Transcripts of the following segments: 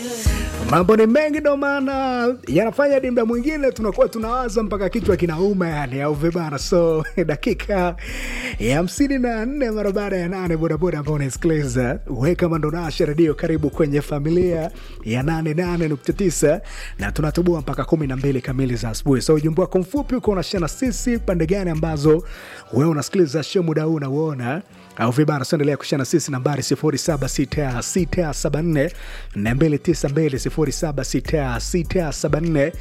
Mambo ni mengi, ndo maana yanafanya hadi mda mwingine tunakuwa tunawaza mpaka kichwa kinauma, yani au vibana. So dakika ya hamsini na nne mara baada ya nane, bodaboda ambao unaisikiliza we kama ndo nasha redio, karibu kwenye familia ya nane nane nukta tisa na tunatubua mpaka kumi na mbili kamili za asubuhi. So ujumbe wako mfupi uko unashana sisi pande gani ambazo wewe unasikiliza show muda huu unauona au vibana tuendelea kushana sisi nambari 076674 292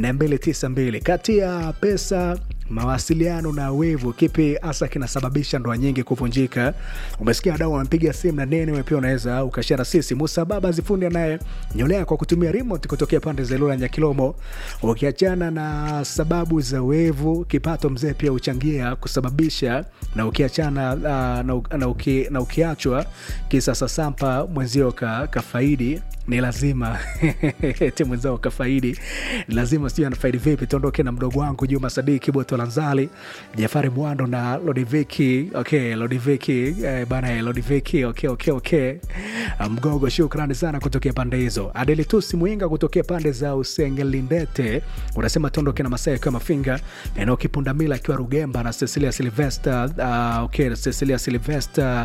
076674 kati ya pesa mawasiliano na wivu, kipi hasa kinasababisha ndoa nyingi kuvunjika? Umesikia wadau wanapiga simu na nene, wewe pia unaweza ukashara sisi. Musa Baba Zifundi anaye nyolea kwa kutumia remote kutokea pande za Ilula Nyakilomo. Ukiachana na sababu za wivu, kipato mzee pia huchangia kusababisha, na ukiachana uh, na, na, uki, na ukiachwa kisa sasampa mwenzio ka, kafaidi ni lazima ti mwenzao kafaidi ni lazima, sijui anafaidi vipi. Tuondoke na mdogo wangu Juma Sadiki Boto Lanzali, Jafari Mwando na Lodiviki. Okay, Lodiviki eh, bana Lodiviki. Okay, okay, okay. Mgogo, shukrani sana kutokea pande hizo. Adelitusi Mwinga kutokea pande za Usengelindete unasema tuondoke na Masai akiwa Mafinga, eneo Kipundamila akiwa Rugemba na Cecilia Silvester. Uh, okay, Cecilia Silvester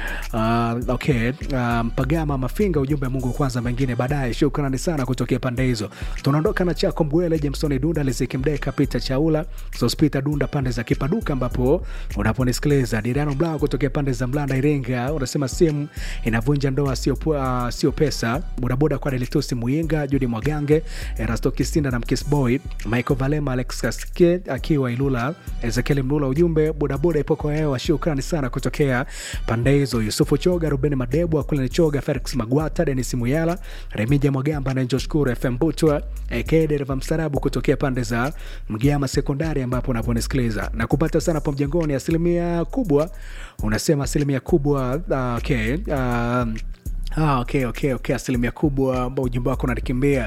uh, okay, uh, Mpagama Mafinga, ujumbe Mungu kwanza mengine baadaye. Shukrani sana kutokea pande hizo. Tunaondoka na chako Mbwele, Jameson Dunda, Liziki Mdeka, Peter Chaula, Sospita Dunda pande za Kipaduka ambapo unaponisikiliza. Diriano Mlao kutokea pande za Mlanda Iringa unasema simu inavunja ndoa sio uh, sio pesa. Bodaboda kwa Delitusi Muinga, Judi Mwagange, Erasto Kisinda na Mkisboy, Michael Valema, Alex Kaske akiwa Ilula, Ezekiel Mlula, ujumbe bodaboda ipo kwa hewa. Shukrani sana kutokea pande hizo. Yusufu Choga, Ruben Madebo, Akulene Choga, Felix Magwata, Denis Muyala, Remija Mwagamba na Njoshkuru FM Butwa aka dereva mstarabu kutokea pande za Mgiama Sekondari ambapo unaponisikiliza na kupata sana po mjengoni. Asilimia kubwa unasema asilimia kubwa uh, okay, uh, Ah, okay, okay, okay. Asilimia kubwa ambao ujumbe wako unanikimbia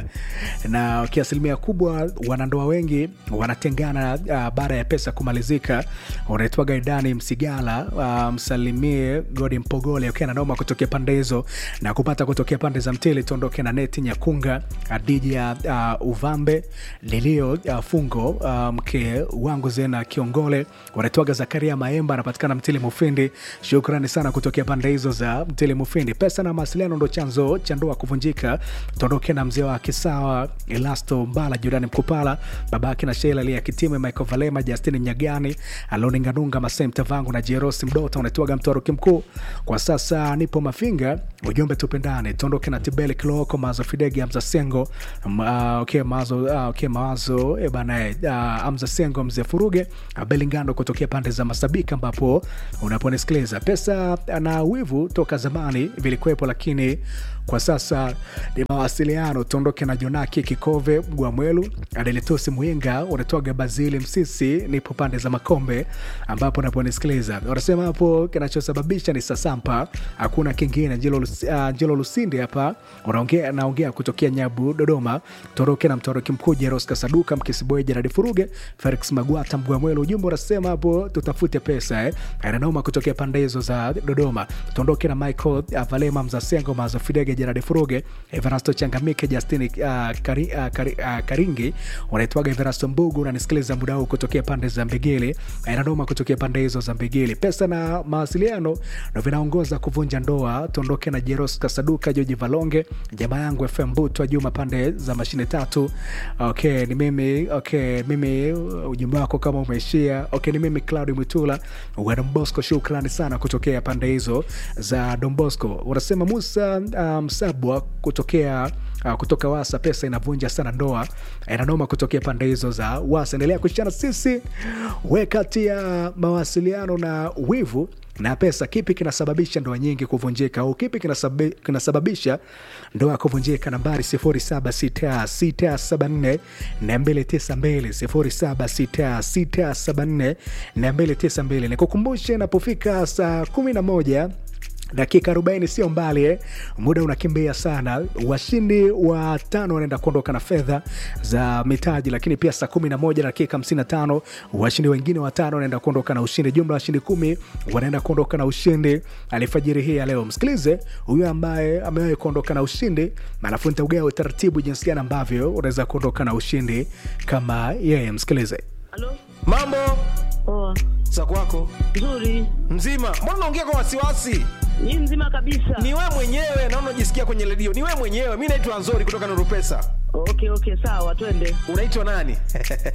na okay, asilimia kubwa wanandoa wengi wanatengana uh, baada ya pesa kumalizika. Unaitwa Gaidani Msigala, uh, msalimie Godi Mpogole okay, nanoma kutokea pande hizo na kupata kutokea pande za Mtili. Tuondoke na Neti Nyakunga, Adija uh, Uvambe Lilio uh, Fungo uh, mke wangu Zena Kiongole, unaitwaga Zakaria Maemba, anapatikana Mtili Mufindi. Shukrani sana kutokea pande hizo za Mtili Mufindi. Pesa na mawasiliano ndo chanzo cha ndoa kuvunjika. Tuondoke na mzee wa Kisawa Elasto Mbala, Jurani Mkupala, babake na Sheila Lia Kitime, Michael Valema, Justini Mnyagani, Aloninganunga, Masem Tavangu na Jerosi Mdota, unaitwaga Mtoroki Mkuu. Kwa sasa nipo Mafinga, ujumbe tupendane. Tuondoke na Tibeli Kiloko, Mazo Fidegi, Amza Sengo, uh, okay, Mazo, uh, okay, Mazo e bana, uh, Amza Sengo, mzee Furuge, Belingando kutokea pande za Masabika ambapo unaponisikiliza. Pesa na wivu toka zamani vilikuwepo lakini kwa sasa ni mawasiliano. Tuondoke na Jonaki Kikove Mgwamwelu, Adelitosi Muinga, unatoga Bazili Msisi, nipo pande za Makombe ambapo naponisikiliza. Wanasema hapo kinachosababisha ni sasampa, hakuna kingine. Njelo, uh, Njelo Lusindi hapa unaongea, naongea kutokea Nyabu Dodoma. Tuondoke na Mtoroki Mkuu Jeros Kasaduka, Mkisiboe Jeradi Furuge, Felix Magwata Mgwamwelu. Ujumbe unasema hapo tutafute pesa eh. Ananoma kutokea pande hizo za Dodoma. Tuondoke na Michael Valema Mzasengo Mazo Fidege Gerard Furuge Everasto Changamike Justini uh, kari, uh, kari, uh, Karingi unaitwaga Everasto Mbugu unanisikiliza muda huu kutokea pande za Mbigili Inadoma kutokea pande hizo za Mbigili. Pesa na mawasiliano ndo vinaongoza kuvunja ndoa. Tuondoke na Jeros Kasaduka Joji Valonge jamaa yangu FM Butwa Juma pande za mashine tatu. Okay, ni mimi okay, mimi ujumbe wako kama umeishia. Okay, ni mimi Claudi Mwitula wa Don Bosco, shukrani sana kutokea pande hizo za Don Bosco. Unasema Musa Msabwa um, kutokea uh, kutoka Wasa, pesa inavunja sana ndoa, inanoma kutokea pande hizo za Wasa. Endelea kushana sisi, we kati ya mawasiliano na wivu na pesa, kipi kinasababisha ndoa nyingi kuvunjika au kipi kinasabi, kinasababisha ndoa kuvunjika? Nambari 076674 292 076674 292. Nikukumbushe, napofika saa 11 dakika 40 sio mbali eh. muda unakimbia sana washindi wa tano wanaenda kuondoka na fedha za mitaji lakini pia saa 11 dakika 55 washindi wengine watano wanaenda kuondoka na ushindi jumla washindi kumi wanaenda kuondoka na ushindi alifajiri hii ya leo msikilize huyu ambaye amewahi kuondoka na ushindi alafu nitaugawa utaratibu jinsi gani ambavyo unaweza kuondoka na ushindi kama yeye msikilize Halo? Mambo Poa. za kwako Nzuri. mzima? Mbona unaongea kwa wasiwasi? Ni mzima kabisa. Ni wewe mwenyewe, naona unajisikia kwenye redio. Ni wewe mwenyewe. Mimi naitwa Nzori kutoka Nuru Pesa. Okay, okay, sawa, twende. Unaitwa nani?